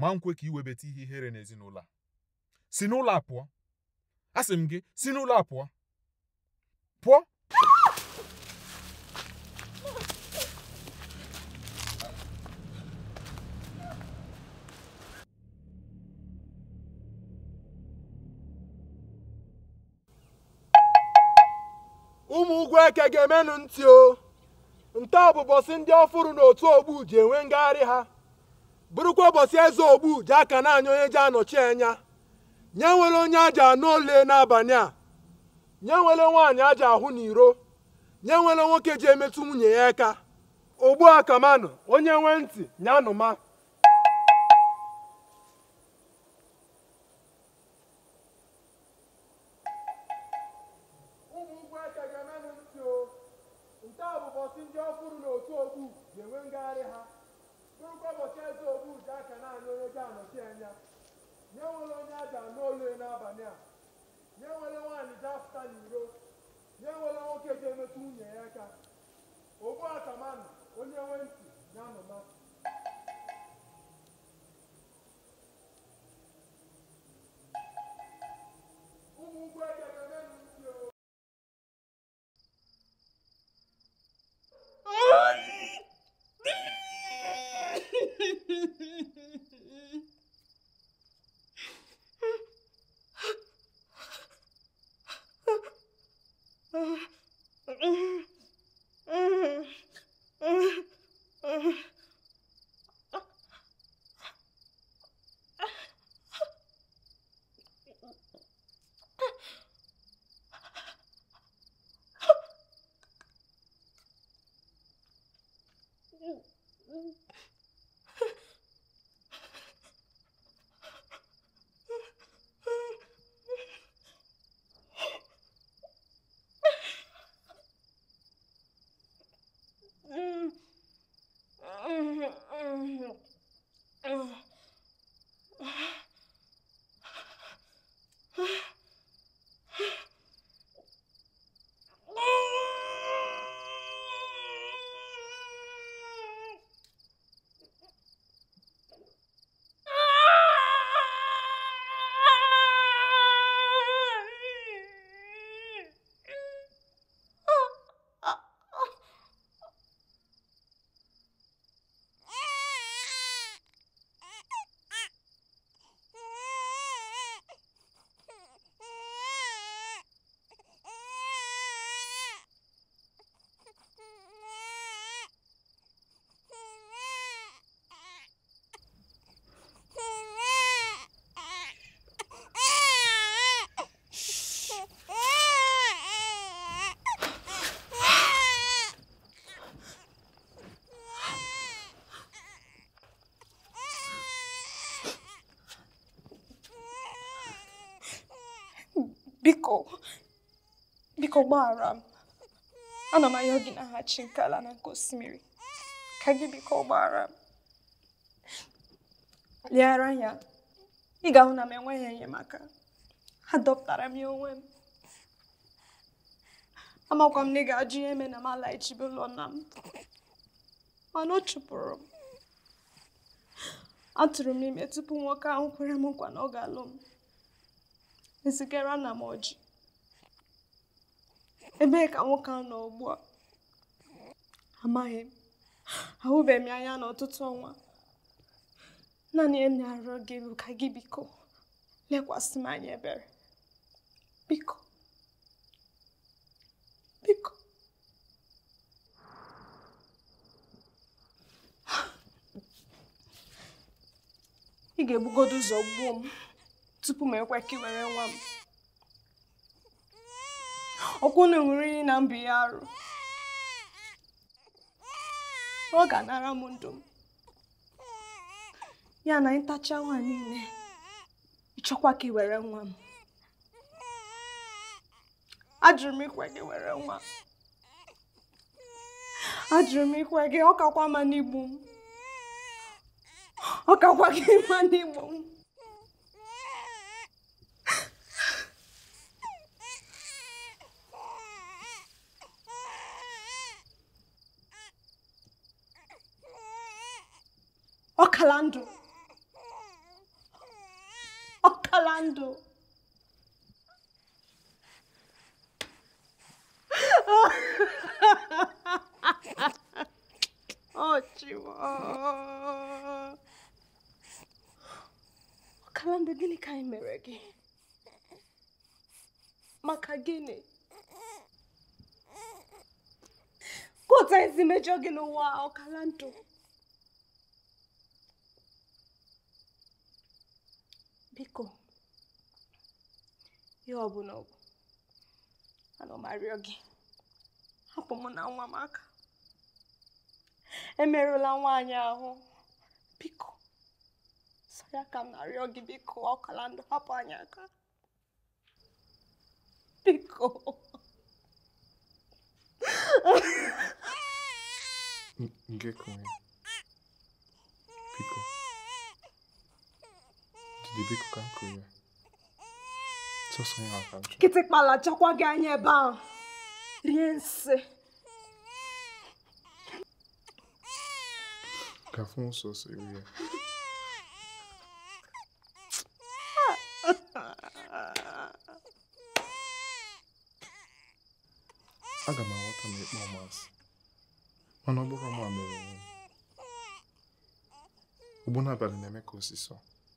ma nkwe ka iwebata ihe ihere n'ezinụlọ a si n'ụlọ a pụọ asị m gị si n'ụlọ a pụọ pụọ ụmụ ugwu eke ga-emenụ ntị o nke a bụ ụbọchị ndị ọfụrụ n'otu ogbu ji enwe ngagharị ha bụrụkwa ụbọchị eze ogbu ji aka na-anya onye ji anọchi anya nye nwere onye aja anụ ole n'abalị a nye nwere nwaanyị aja ahụ n'iro nye nwere nwoke ji emetụ nwunye ya aka ogbu akamanụ onye nwe ntị nyanụma ụmụ ugwu eke ga-emenụ ntị o nke a bụ ụbọchị ndị ọfụrụ n'otu ogbu ji enwe ngagharị ha bụrụkwa ụbọchị eze ogbu ji aka naanị onye ji anọchi anya nye nwere onye aja anụ ole n'abalị a nye nwere nwaanyị ji afụta n'iro nye nwere nwoke ji emetụ nwunye ya aka ogbu akamanụ onye nwe ntị ya nụma ụmụ ugwu eke ga-emenụ ntị o biko biko gbaghara m ana m ayọ gị n'aha chi nke ala na nke osimiri ka gị biko gbaghara m leghara anya ị ga-ahụ na m enweghị enyemaka adọpụtara m ya onwe m amakwa m na ị ga-ajụ ihe eme na m alaghachibe ụlọ nna m mana ọ chụpụrụ m atụrụ m ime tupu nwoke ahụ kwere m nkwa na ọ ga-alụ m ezigara nna m ọjị ebee ka nwoke ahụ nọ ugbu a amaghị m ahụbeghị m ya anya n'ọtụtụ ọnwa naanị ihe m na-arịọ gị bụ ka gị biko lekwasị m anya ebere biko biko ị ga-ebugodo ụzọ gbuo m tupu m ekwe ka ị were nwa m ọkwụ na ṅụrụ iyi na mbụ ya arụ ọ ga-anara m ndụ m ya na ịtacha nwa niile ịchọkwa ka ị were nwa m ajụrụ m ikwe gị were nwa ajụrụ m ikwe gị ọ kakwa ma n'igbu m ọ kakwa gị ma n'igbu m ọkala ndụ ndụ ọchịwa ọkala ndụ gịnị ka anyị mere gị maka gịnị ka otu anyị si mejọ gị n'ụwa a, ọkala ndụ biko ihe ọbụla ọ bụ ana m arịọ gị hapụ mụ na nwa m aka emerụla nwaanyị ahụ biko sọ ya ka m na-arịọ gị biko ọkala ndụ hapụ anyị aka biko Nke kụnye. Biko. Didi biko ka m kụnye. Sọsọ ya aka nchọ. kịtịkpala chọkwa gị anya ebe ahụ rie nsị Ka fụ sọsọ iwu ya. Aga m aghọta na ịkpọ m asị. Mana ọ bụrụ ma mere onwe m. Ugbu n'abalị na-eme ka osisọ.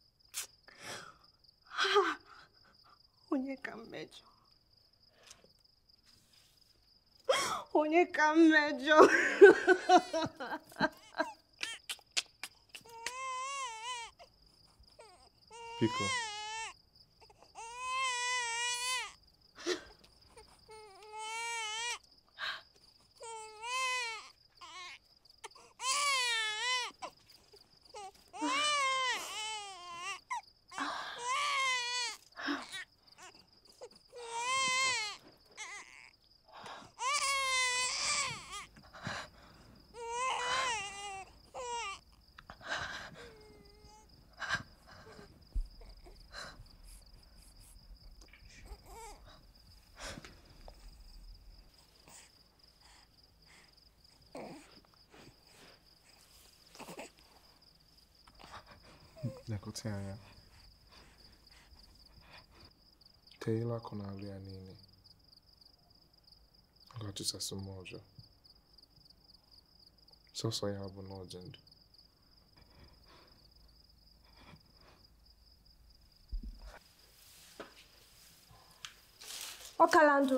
onye ka mmejọ onye ka mmejọ Biko. Lekọta ya anya. Teela akụ n'alụ ya niile. Ọ ga-achụsasị mmụọ ọjọọ. Sọsọ ya bụ na ọ dị ndụ. ọkala ndụ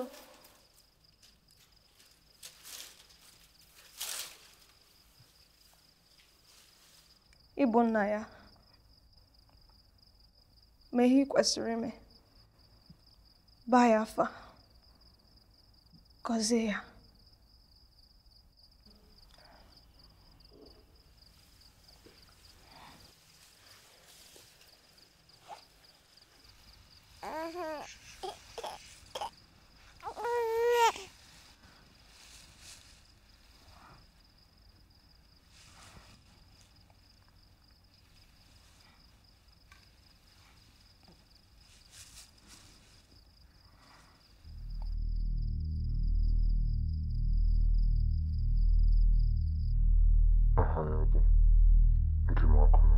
ịbụ nna ya ma ihe ị kwesịrị ime baa ya afa gọzie ya Aha ya bụ Njimakụ